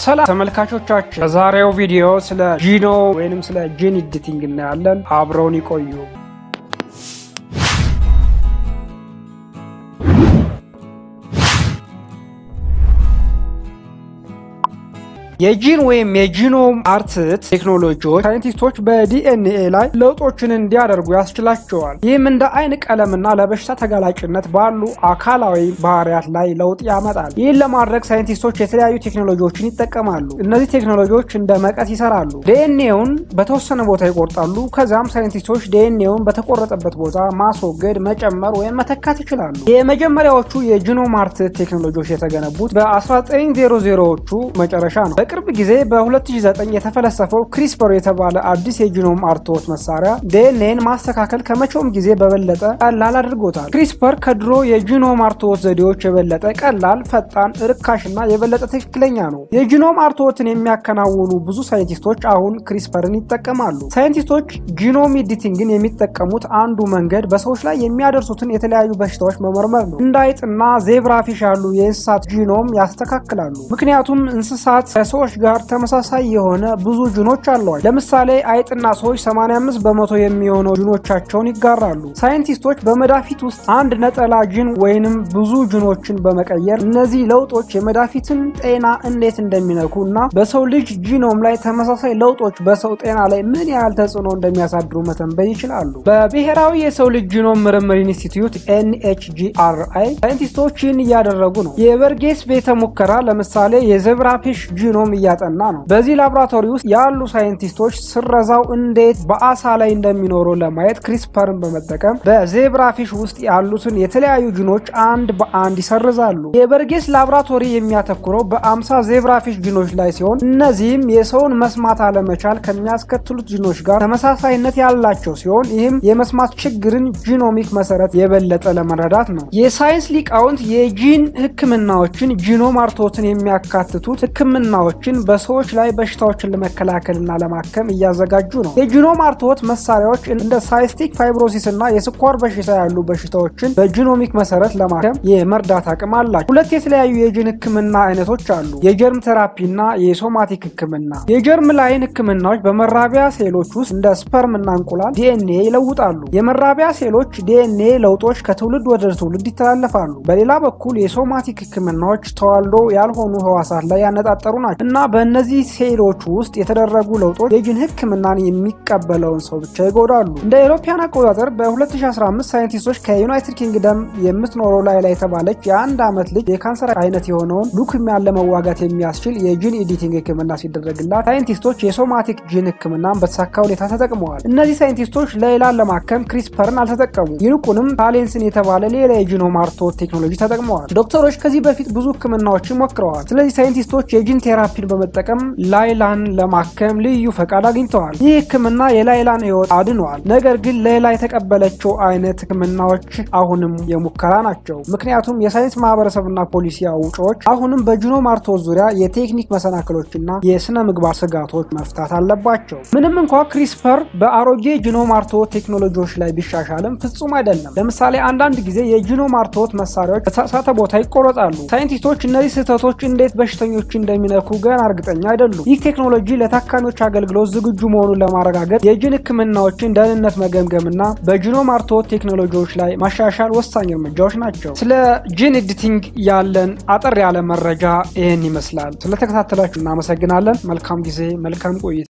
ሰላም ተመልካቾቻችን፣ በዛሬው ቪዲዮ ስለ ጂኖ ወይንም ስለ ጂን ኤዲቲንግ እናያለን። አብረውን ይቆዩ። የጂን ወይም የጂኖም አርትት ቴክኖሎጂዎች ሳይንቲስቶች በዲኤንኤ ላይ ለውጦችን እንዲያደርጉ ያስችላቸዋል። ይህም እንደ አይን ቀለምና ለበሽታ ተጋላጭነት ባሉ አካላዊ ባህሪያት ላይ ለውጥ ያመጣል። ይህን ለማድረግ ሳይንቲስቶች የተለያዩ ቴክኖሎጂዎችን ይጠቀማሉ። እነዚህ ቴክኖሎጂዎች እንደ መቀስ ይሰራሉ። ዲኤንኤውን በተወሰነ ቦታ ይቆርጣሉ። ከዚያም ሳይንቲስቶች ዲኤንኤውን በተቆረጠበት ቦታ ማስወገድ፣ መጨመር ወይም መተካት ይችላሉ። የመጀመሪያዎቹ የጂኖም አርትት ቴክኖሎጂዎች የተገነቡት በ1900ዎቹ መጨረሻ ነው። በቅርብ ጊዜ በ2009 የተፈለሰፈው ክሪስፐር የተባለ አዲስ የጂኖም አርትዖት መሳሪያ ዲኤንኤን ማስተካከል ከመቼውም ጊዜ በበለጠ ቀላል አድርጎታል። ክሪስፐር ከድሮ የጂኖም አርትዖት ዘዴዎች የበለጠ ቀላል፣ ፈጣን፣ ርካሽና የበለጠ ትክክለኛ ነው። የጂኖም አርትዖትን የሚያከናውኑ ብዙ ሳይንቲስቶች አሁን ክሪስፐርን ይጠቀማሉ። ሳይንቲስቶች ጂኖም ኤዲቲንግን የሚጠቀሙት አንዱ መንገድ በሰዎች ላይ የሚያደርሱትን የተለያዩ በሽታዎች መመርመር ነው። እንደ አይጥና ዜብራፊሽ ያሉ የእንስሳት ጂኖም ያስተካክላሉ። ምክንያቱም እንስሳት ከሰዎች ጋር ተመሳሳይ የሆነ ብዙ ጅኖች አለዋል። ለምሳሌ አይጥና ሰዎች 85 በመቶ የሚሆነው ጅኖቻቸውን ይጋራሉ። ሳይንቲስቶች በመዳፊት ውስጥ አንድ ነጠላ ጅን ወይንም ብዙ ጅኖችን በመቀየር እነዚህ ለውጦች የመዳፊትን ጤና እንዴት እንደሚነኩ እና በሰው ልጅ ጂኖም ላይ ተመሳሳይ ለውጦች በሰው ጤና ላይ ምን ያህል ተጽዕኖ እንደሚያሳድሩ መተንበይ ይችላሉ። በብሔራዊ የሰው ልጅ ጂኖም ምርምር ኢንስቲትዩት ኤንኤችጂአርአይ ሳይንቲስቶች ይህን እያደረጉ ነው። የበርጌስ ቤተ ሙከራ ለምሳሌ የዘብራፊሽ ጂኖም እያጠና ነው። በዚህ ላቦራቶሪ ውስጥ ያሉ ሳይንቲስቶች ስረዛው እንዴት በአሳ ላይ እንደሚኖረው ለማየት ክሪስፐርን በመጠቀም በዜብራፊሽ ውስጥ ያሉትን የተለያዩ ጂኖች አንድ በአንድ ይሰርዛሉ። የበርጌስ ላቦራቶሪ የሚያተኩረው በአምሳ ዜብራፊሽ ጂኖች ላይ ሲሆን እነዚህም የሰውን መስማት አለመቻል ከሚያስከትሉት ጂኖች ጋር ተመሳሳይነት ያላቸው ሲሆን ይህም የመስማት ችግርን ጂኖሚክ መሰረት የበለጠ ለመረዳት ነው። የሳይንስ ሊቃውንት የጂን ሕክምናዎችን ጂኖም አርትዖትን የሚያካትቱት ሕክምናዎችን በሰዎች ላይ በሽታዎችን ለመከላከልና ለማከም እያዘጋጁ ነው። የጂኖም አርትዖት መሳሪያዎች እንደ ሳይስቲክ ፋይብሮሲስ እና የስኳር በሽታ ያሉ በሽታዎችን በጂኖሚክ መሰረት ለማከም የመርዳት አቅም አላቸው። ሁለት የተለያዩ የጂን ሕክምና አይነቶች አሉ፣ የጀርም ቴራፒ እና የሶማቲክ ሕክምና። የጀርም ላይን ሕክምናዎች በመራቢያ ሴሎች ውስጥ እንደ ስፐርም እና እንቁላል ዲኤንኤ ይለውጣሉ። የመራቢያ ሴሎች ዲኤንኤ ለውጦች ከትውልድ ወደ ትውልድ ይተላለፋሉ። በሌላ በኩል የሶማቲክ ሕክምናዎች ተዋልዶ ያልሆኑ ህዋሳት ላይ ያነጣጠሩ ናቸው እና በእነዚህ ሴሎች ውስጥ የተደረጉ ለውጦች የጂን ህክምናን የሚቀበለውን ሰው ብቻ ይጎዳሉ። እንደ አውሮፓውያን አቆጣጠር በ2015 ሳይንቲስቶች ከዩናይትድ ኪንግደም የምትኖረው ላይላ የተባለች የአንድ ዓመት ልጅ የካንሰር አይነት የሆነውን ሉክሚያን ለመዋጋት የሚያስችል የጂን ኤዲቲንግ ህክምና ሲደረግላት ሳይንቲስቶች የሶማቲክ ጂን ህክምናን በተሳካ ሁኔታ ተጠቅመዋል። እነዚህ ሳይንቲስቶች ሌይላን ለማከም ክሪስፐርን አልተጠቀሙ። ይልቁንም ታሌንስን የተባለ ሌላ የጂኖም አርትዖት ቴክኖሎጂ ተጠቅመዋል። ዶክተሮች ከዚህ በፊት ብዙ ህክምናዎችን ሞክረዋል። ስለዚህ ሳይንቲስቶች የጂን ቴራፒን በመጠቀም ላይላን ለማከም ልዩ ፈቃድ አግኝተዋል። ይህ ህክምና የላይላን ህይወት አድነዋል። ነገር ግን ሌላ የተቀበለችው አይነት ህክምናዎች አሁንም የሙከራ ናቸው። ምክንያቱም የሳይንስ ማህበረሰብና ፖሊሲ አውጪዎች አሁንም በጂኖም አርትዖት ዙሪያ የቴክኒክ መሰናክሎችና የስነ ምግባር ስጋቶች መፍታት አለባቸው። ምንም እንኳ ክሪስፐር በአሮጌ ጂኖም አርትዖት ቴክኖሎጂዎች ላይ ቢሻሻልም ፍጹም አይደለም። ለምሳሌ አንዳንድ ጊዜ የጂኖም አርትዖት መሳሪያዎች በተሳሳተ ቦታ ይቆረጣሉ። ሳይንቲስቶች እነዚህ ስህተቶች እንዴት በሽተኞች እንደሚነኩ ገና እርግጠኛ አይደሉም። ይህ ቴክኖሎጂ ለታካሚዎች አገልግሎት ዝግጁ መሆኑን ለማረጋገጥ የጂን ህክምናዎችን ደህንነት መገምገምና በጂኖም አርትዖት ቴክኖሎጂዎች ላይ ማሻሻል ወሳኝ እርምጃዎች ናቸው። ስለ ጂን ኤዲቲንግ ያለን አጠር ያለ መረጃ ይህን ይመስላል። ስለተከታተላችሁ እናመሰግናለን። መልካም ጊዜ፣ መልካም ቆይታ